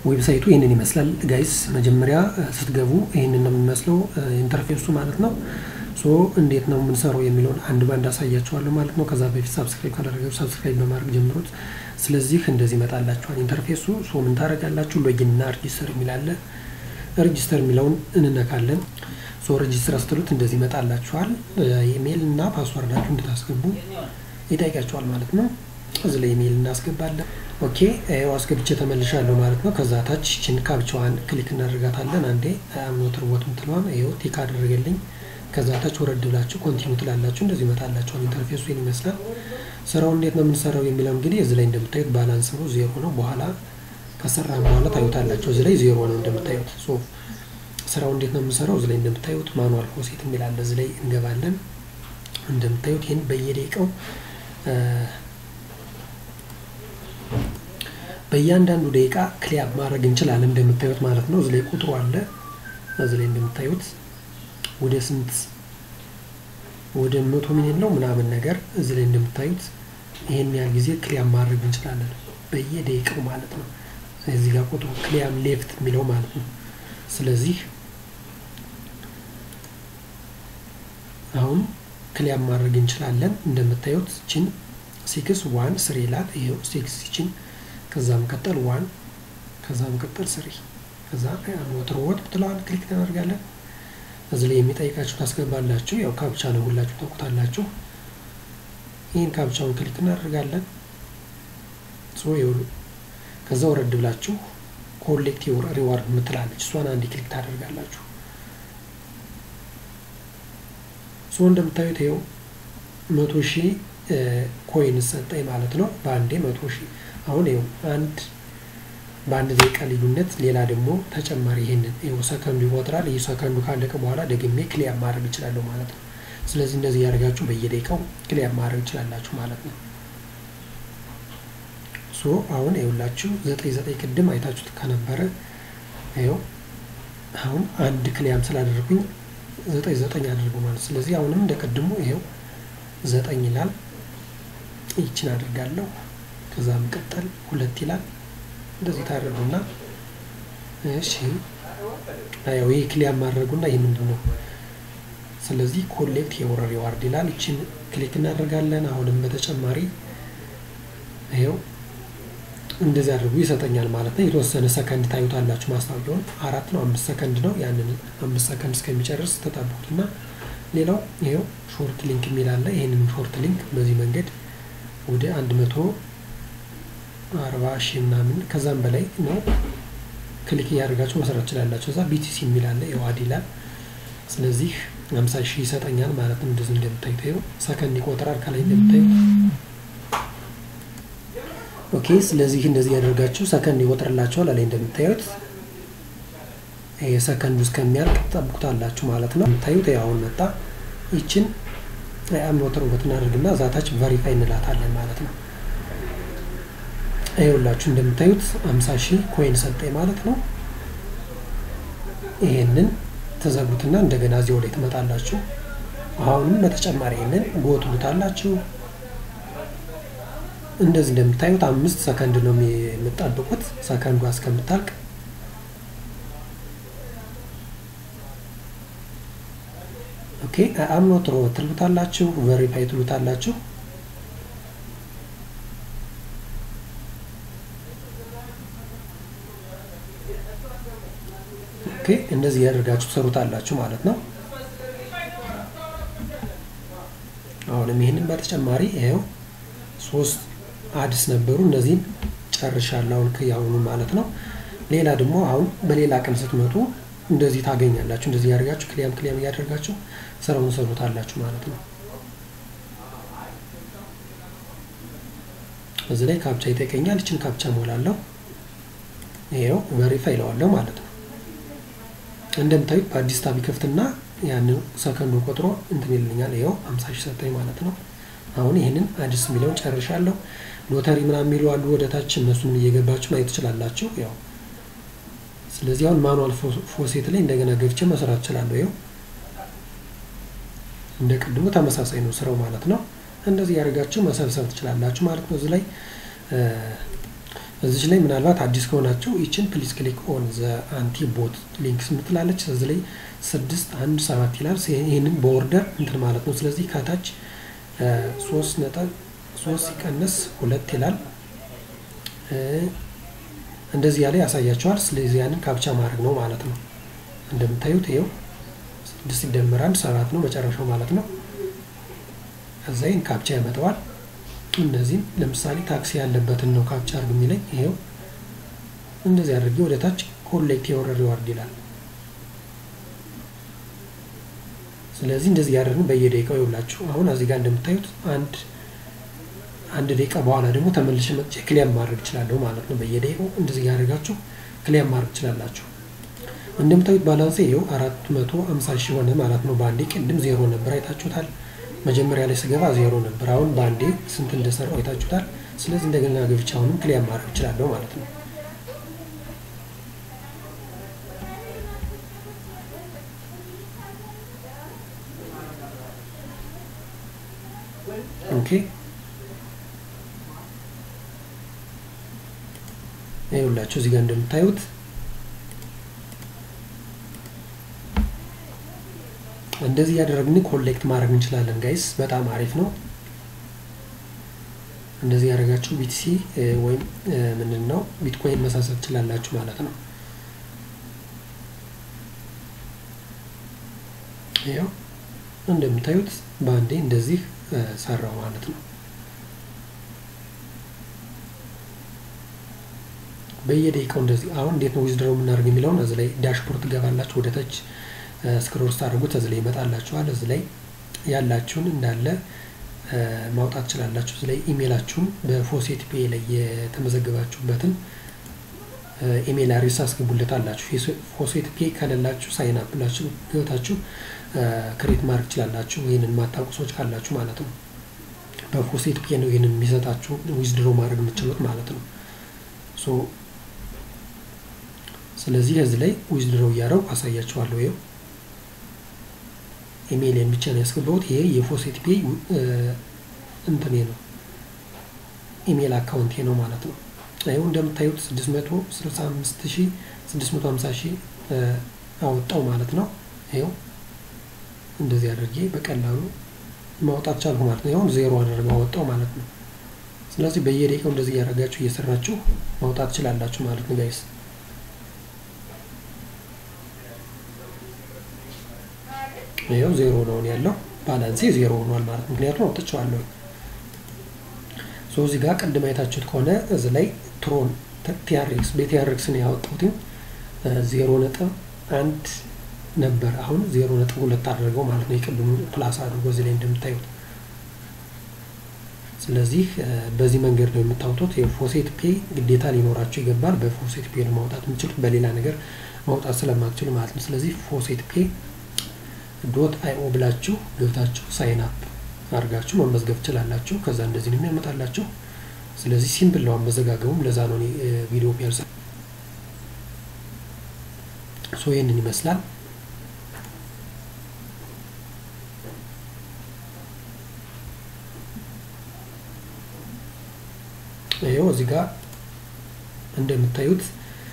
ዌብሳይቱ ይህንን ይመስላል ጋይስ። መጀመሪያ ስትገቡ ይህንን ነው የሚመስለው ኢንተርፌሱ ማለት ነው። ሶ እንዴት ነው የምንሰራው የሚለውን አንድ ባንድ አሳያችኋለሁ ማለት ነው። ከዛ በፊት ሳብስክራይብ ካላደረጋችሁ ሳብስክራይብ በማድረግ ጀምሩት። ስለዚህ እንደዚህ ይመጣላችኋል ኢንተርፌሱ። ሶ ምን ታደርጋላችሁ? ሎጊን እና ሬጂስተር የሚላለ ሬጂስተር የሚለውን እንነካለን። ሶ ሬጂስተር ስትሉት እንደዚህ ይመጣላችኋል። ኢሜይል እና ፓስወርዳችሁ እንድታስገቡ ይጠይቃችኋል ማለት ነው። እዚህ ላይ ኢሜይል እናስገባለን። ኦኬ ይኸው አስገብቼ ተመልሻለሁ ማለት ነው። ከዛ ታች ችን ካፕቻዋን ክሊክ እናደርጋታለን። አንዴ አምኖት ርቦት ምትለዋን ይኸው ቲክ አደረገልኝ። ከዛ ታች ወረድ ብላችሁ ኮንቲኒ ትላላችሁ። እንደዚህ ይመጣላችኋል። ኢንተርፌሱ ይህን ይመስላል። ስራው እንዴት ነው የምንሰራው የሚለው እንግዲህ እዚህ ላይ እንደምታዩት ባላንስ ነው ዜሮ ነው። በኋላ ከሰራ በኋላ ታዩታላችሁ። እዚህ ላይ ዜሮ ነው እንደምታዩት። ሶ ስራው እንዴት ነው የምንሰራው እዚህ ላይ እንደምታዩት ማኑዋል ፎሴት የሚላለ እዚህ ላይ እንገባለን። እንደምታዩት ይህን በየደቂቃው በእያንዳንዱ ደቂቃ ክሊያፕ ማድረግ እንችላለን እንደምታዩት ማለት ነው። እዚህ ላይ ቁጥሩ አለ። እዚህ ላይ እንደምታዩት ወደ ስንት ወደ መቶ ሚሊዮን ነው ምናምን ነገር እዚህ ላይ እንደምታዩት ይሄን ያህል ጊዜ ክሊያም ማድረግ እንችላለን በየደቂቃው ማለት ነው። እዚህ ጋር ቁጥሩ ክሊያም ሌፍት የሚለው ማለት ነው። ስለዚህ አሁን ክሊያም ማድረግ እንችላለን እንደምታዩት ችን ሲክስ ዋን ስሪ ይላል። ይኸው ሲክስ ችን ከዛ መቀጠል ዋን ከዛ መቀጠል ስሪ ከዛ ሞተር ወጥ ብትለዋል ክሊክ ታደርጋለን። እዚህ ላይ የሚጠይቃችሁ ታስገባላችሁ። ያው ካፕቻ ነው ሁላችሁ ታውቁታላችሁ። ይህን ካፕቻውን ክሊክ እናደርጋለን። ሶ ይኸውሉ ከዛ ወረድ ብላችሁ ኮሌክት ሪዋርድ ምትላለች እሷን አንድ ክሊክ ታደርጋላችሁ። ሶ እንደምታዩት ይኸው መቶ ሺህ ኮይን ሰጠኝ ማለት ነው። በአንዴ መቶ ሺህ አሁን ይኸው አንድ በአንድ ደቂቃ ልዩነት ሌላ ደግሞ ተጨማሪ ይሄንን ይኸው ሰከንዱ ይቆጥራል። ይህ ሰከንዱ ካለቀ በኋላ ደግሜ ክሊያር ማድረግ እችላለሁ ማለት ነው። ስለዚህ እንደዚህ ያደርጋችሁ በየደቂቃው ክሊያር ማድረግ እችላላችሁ ማለት ነው። ሶ አሁን ይኸውላችሁ ዘጠኝ ዘጠኝ ቅድም አይታችሁት ከነበረ ይኸው አሁን አንድ ክሊያም ስላደረጉኝ ዘጠኝ ዘጠኝ አድርገው ማለት ስለዚህ አሁንም እንደ ቅድሙ ይኸው ዘጠኝ ይላል። ይችን አድርጋለሁ። ከዛ መቀጠል ሁለት ይላል። እንደዚህ ታደርጉና እሺ፣ ያው ይህ ክሊያር ማድረጉና ይህ ምንድን ነው? ስለዚህ ኮሌክት የወር ሪዋርድ ይላል። ይችን ክሊክ እናደርጋለን። አሁንም በተጨማሪ ይኸው እንደዚህ አድርጉ ይሰጠኛል ማለት ነው። የተወሰነ ሰከንድ ታዩታላችሁ። ማስታወቂያውን አራት ነው አምስት ሰከንድ ነው። ያንን አምስት ሰከንድ እስከሚጨርስ ተጠብቁትና ሌላው ይኸው ሾርት ሊንክ የሚል አለ። ይህንን ሾርት ሊንክ በዚህ መንገድ ወደ አንድ መቶ አርባ ሺህ ምናምን ከዛም በላይ ነው ክሊክ እያደረጋችሁ መስራት ትችላላችሁ። እዛ ቢቲሲ የሚል አለ የዋድ ይላል። ስለዚህ ሀምሳ ሺህ ይሰጠኛል ማለት ነው። እንደዚህ እንደምታዩት ይኸው ሰከንድ ይቆጥራል ከላይ እንደምታዩት ኦኬ። ስለዚህ እንደዚህ ያደርጋችሁ ሰከንድ ይቆጥርላችኋል። ላይ እንደምታዩት ይሄ ሰከንዱ እስከሚያልቅ ጠብቁታላችሁ ማለት ነው። የምታዩት አሁን መጣ። ይችን አምኖተር ውበት እናደርግና ዛታች ቨሪፋይ እንላታለን ማለት ነው። ይኸውላችሁ እንደምታዩት አምሳ ሺህ ኮይን ሰጠኝ ማለት ነው። ይሄንን ተዘጉትና እንደገና እዚያው ላይ ትመጣላችሁ። አሁንም በተጨማሪ ይሄንን ጎትሉታላችሁ። እንደዚህ እንደምታዩት አምስት ሰከንድ ነው የምጠብቁት ሰከንዷ እስከምታልቅ ኦኬ አምኖት ሮ ትሉታላችሁ፣ ቨሪፋይ ትሉታላችሁ። ኦኬ እንደዚህ ያደርጋችሁ ሰሩታላችሁ ማለት ነው። አሁንም ይህንን በተጨማሪ ይኸው ሶስት አዲስ ነበሩ እነዚህን ጨርሻለሁ አሁን ከያሁኑ ማለት ነው። ሌላ ደግሞ አሁን በሌላ ቀን ስትመጡ እንደዚህ ታገኛላችሁ። እንደዚህ ያደርጋችሁ ክሊያም ክሊያም እያደርጋችሁ ስራውን ሰሩታላችሁ ማለት ነው። እዚህ ላይ ካፕቻ ይጠይቀኛል። ይችን ካፕቻ ሞላለሁ። ይኸው ቨሪፋይ ይለዋለሁ ማለት ነው። እንደምታዩት በአዲስ ታብ ይከፍትና ያንን ሰከንዱ ቆጥሮ እንትን ይልኛል። ይኸው አምሳ ሺህ ሰጠኝ ማለት ነው። አሁን ይህንን አዲስ የሚለውን ጨርሻለሁ። ሎተሪ ምናምን የሚሉ አሉ ወደታች፣ እነሱን እየገባችሁ ማየት ትችላላችሁ። ያው ስለዚህ አሁን ማኑዋል ፎሴት ላይ እንደገና ገብቼ መስራት እችላለሁ። ይኸው እንደ ቅድሙ ተመሳሳይ ነው ስራው ማለት ነው። እንደዚህ ያደርጋችሁ መሰብሰብ ትችላላችሁ ማለት ነው። እዚህ ላይ እዚች ላይ ምናልባት አዲስ ከሆናችሁ ይችን ፕሊዝ ክሊክ ኦን ዘ አንቲ ቦት ሊንክስ ምትላለች። እዚህ ላይ ስድስት አንድ ሰባት ይላል። ይህንን በኦርደር እንትን ማለት ነው። ስለዚህ ከታች ሶስት ነጥብ ሶስት ሲቀንስ ሁለት ይላል። እንደዚህ ያለ ያሳያቸዋል። ስለዚህ ያንን ካፕቻ ማድረግ ነው ማለት ነው። እንደምታዩት ይኸው ስድስት ሲደመር አንድ ሰባት ነው መጨረሻው ማለት ነው። ከዛ ይህን ካፕቻ ያመጣዋል። እነዚህም ለምሳሌ ታክሲ ያለበትን ነው ካፕቻ አድርግ የሚለኝ ይኸው እንደዚህ አድርጌ ወደ ታች ኮሌክት የወረ ሪዋርድ ይላል። ስለዚህ እንደዚህ ያደርግን በየደቂቃው ይውላችሁ። አሁን እዚህ ጋር እንደምታዩት አንድ አንድ ደቂቃ በኋላ ደግሞ ተመልሼ መጥቼ ክሊያም ማድረግ እችላለሁ ማለት ነው። በየደቂቃው እንደዚህ ያደርጋችሁ ክሊያም ማድረግ ትችላላችሁ። እንደምታዩት ባላንስ ይኸው አራት መቶ አምሳ ሺህ ሆነ ማለት ነው። በአንዴ ቅድም ዜሮ ነበር አይታችሁታል። መጀመሪያ ላይ ስገባ ዜሮ ነበር። አሁን በአንዴ ስንት እንደሰራው አይታችሁታል። ስለዚህ እንደገና ገብቼ አሁንም ክሊያም ማድረግ እችላለሁ ማለት ነው። ኦኬ ይኸውላችሁ እዚህ ጋር እንደምታዩት እንደዚህ እያደረግን ኮሌክት ማድረግ እንችላለን ጋይስ። በጣም አሪፍ ነው። እንደዚህ ያደረጋችሁ ቢቲሲ ወይም ምንድን ነው ቢትኮይን መሳሰል ትችላላችሁ ማለት ነው። ያው እንደምታዩት በአንዴ እንደዚህ ሰራው ማለት ነው። በየደቂቃው እንደዚህ አሁን እንዴት ነው ዊዝድሮው የምናደርግ የሚለውን እዚህ ላይ ዳሽቦርድ ትገባላችሁ። ወደ ታች ስክሮል ስታደርጉት እዚህ ላይ ይመጣላችኋል። እዚህ ላይ ያላችሁን እንዳለ ማውጣት ትችላላችሁ። እዚህ ላይ ኢሜይላችሁን በፎሴት ፔ ላይ የተመዘገባችሁበትን ኢሜይል አድሬስ አስገቡለት አላችሁ። ፎሴት ፔ ከሌላችሁ ሳይን አፕ ብላችሁ ገብታችሁ ክሬት ማድረግ ትችላላችሁ። ይህንን የማታውቁ ሰዎች ካላችሁ ማለት ነው። በፎሴት ፔ ነው ይህንን የሚሰጣችሁ ዊዝድሮ ማድረግ የምትችሉት ማለት ነው። ሶ ስለዚህ እዚህ ላይ ዊዝድሮ እያደረጉ አሳያችኋለሁ። ይኸው ኢሜይልን ብቻ ነው ያስገባሁት። ይሄ የፎሴት ፔ እንትኔ ነው ኢሜይል አካውንቴ ነው ማለት ነው። ይኸው እንደምታዩት 665 ሺህ 650 ሺህ አወጣው ማለት ነው። ይኸው እንደዚህ አድርጌ በቀላሉ ማውጣት ቻልኩ ማለት ነው። ይኸው ዜሮ አደረገው አወጣው ማለት ነው። ስለዚህ በየደቂቃው እንደዚህ እያደረጋችሁ እየሰራችሁ ማውጣት ትችላላችሁ ማለት ነው ጋይስ። ይኸው ዜሮ ነው ያለው ባላንሴ ዜሮ ሆኗል ማለት ምክንያቱም አውጥቼዋለሁ። ሶ እዚህ ጋር ቅድም አይታችሁት ከሆነ እዚህ ላይ ትሮን ቲአርኤክስ በቲአርኤክስ ነው ያወጣሁት ዜሮ ነጥብ አንድ ነበር። አሁን ዜሮ ነጥብ ሁለት አድርገው ማለት ነው የቅድሙ ፕላስ አድርጎ እዚህ ላይ እንደምታዩት ስለዚህ በዚህ መንገድ ነው የምታወጡት። የፎሴት ፔ ግዴታ ሊኖራቸው ይገባል። በፎሴት ፔ ነው ማውጣት የምችሉት በሌላ ነገር ማውጣት ስለማትችሉ ማለት ነው። ስለዚህ ፎሴት ፔ ዶት አይኦ ብላችሁ ገብታችሁ ሳይን አፕ አድርጋችሁ መመዝገብ ትችላላችሁ። ከዛ እንደዚህ ነው የሚያመጣላችሁ። ስለዚህ ሲምፕል ነው አመዘጋገቡም። ለዛ ነው ቪዲዮ ፒያርሳ ሶ ይህንን ይመስላል። ይኸው እዚህ ጋር እንደምታዩት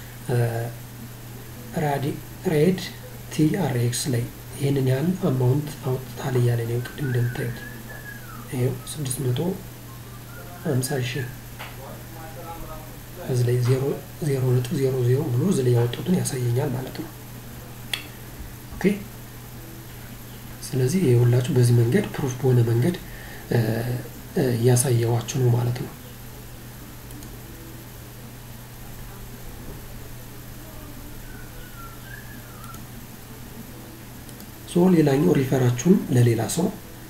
ሬድ ቲአርኤክስ ላይ ይህንን ያህል አማውንት አውጥታል እያለ ነው። ቅድም እንደምታዩት ይኸው ስድስት መቶ ሀምሳ ሺህ እዚህ ላይ ዜሮ ነጥብ ዜሮ ዜሮ ብሎ እዚህ ላይ ያወጡትን ያሳየኛል ማለት ነው። ኦኬ ስለዚህ የሁላችሁ በዚህ መንገድ ፕሩፍ በሆነ መንገድ እያሳየዋችሁ ነው ማለት ነው። ሶ ሌላኛው ሪፈራችሁን ለሌላ ሰው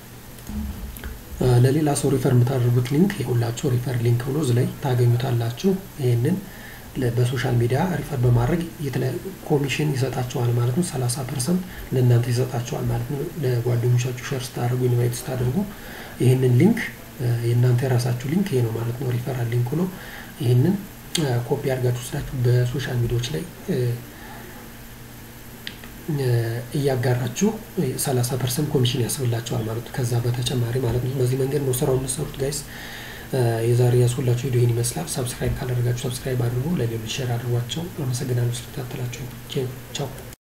ለሌላ ሰው ሪፈር የምታደርጉት ሊንክ የሁላችሁ ሪፈር ሊንክ ብሎ እዚህ ላይ ታገኙታላችሁ። ይህንን በሶሻል ሚዲያ ሪፈር በማድረግ ኮሚሽን ይሰጣቸዋል ማለት ነው። ሰላሳ ፐርሰንት ለእናንተ ይሰጣቸዋል ማለት ነው። ለጓደኞቻችሁ ሸር ስታደርጉ ኢንቫይት ስታደርጉ ይህንን ሊንክ የእናንተ የራሳችሁ ሊንክ ይሄ ነው ማለት ነው። ሪፈራል ሊንክ ነው። ይህንን ኮፒ አድርጋችሁ ስላችሁ በሶሻል ሚዲያዎች ላይ እያጋራችሁ 30 ፐርሰንት ኮሚሽን ያስብላቸዋል ማለት ነው። ከዛ በተጨማሪ ማለት ነው። በዚህ መንገድ ነው ስራው የምትሰሩት ጋይስ። የዛሬ ያስሁላችሁ ቪዲዮ ይህን ይመስላል። ሰብስክራይብ ካላደረጋችሁ ሰብስክራይብ አድርጉ፣ ለሌሎች ሼር አድርጓቸው። አመሰግናለሁ ስለተከታተላችሁ። ቻው